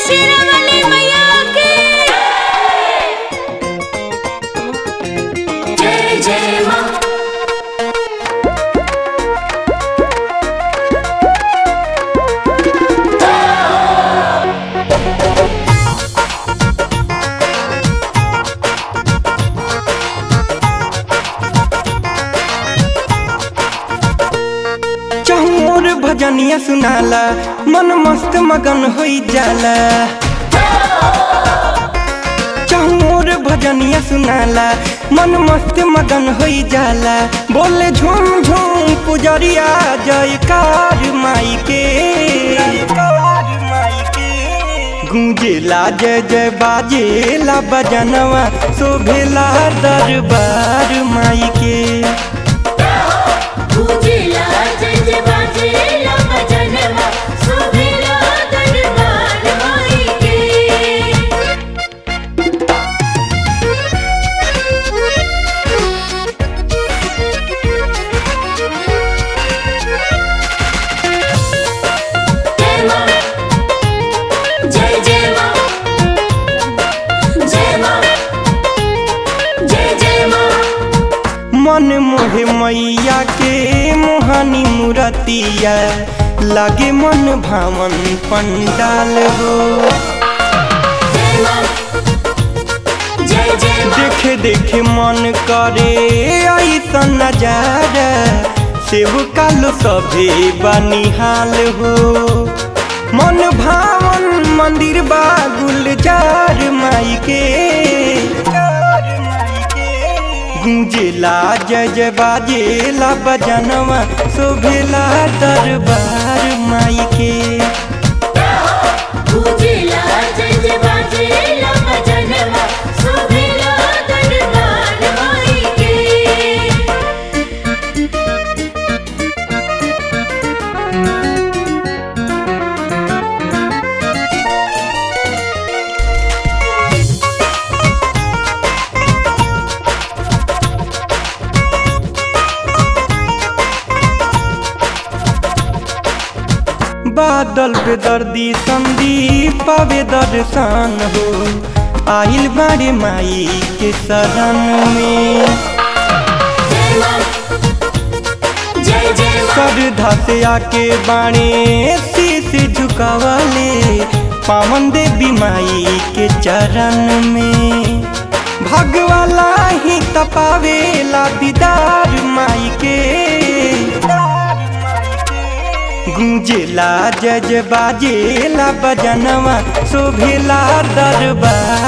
शेरावाली मैया की जय जय माँ चहुर भजनिया सुनाला मन मस्त मगन होई जाला चहुर भजनिया सुनाला मन मस्त मगन होई जाला बोले झूम झूम पुजरिया जयकार माई के गूंजेला जय जय बाजेला बजनवा शोभेला दरबार माई के पूजिला जय जय बाजेला भजनवा शोभिला दरबार माई के जय माँ जय जय माँ जय माँ जय जय माँ मन मोहे मैया के मोहनी मूरतिया लागे मन भावन पंडाल हो जय माँ जय जय माँ देखे देखे मन करे ऐसा नजारा सेव कालो सभे बनिहाल हो मन भावन मंदिर बा गुलजार माई के गूंजेला जय जय बाजेला बजनवा शोभेला दरबार माई के पूजिला जय जय बाजेला भजनवा शोभिला दरबार माई के बादल पे दर्दी संदीप पावे दर्शन हो आइल बाड़े माई के शरण में जय माँ जय जय माँ श्रद्धा से आके बाणे शीश झुकावले पावन देवी माई के चरण में भगवाला ही तपावेला दीदार माई के गूंजेला जय जय बाजेला बजनवा शोभेला दरबार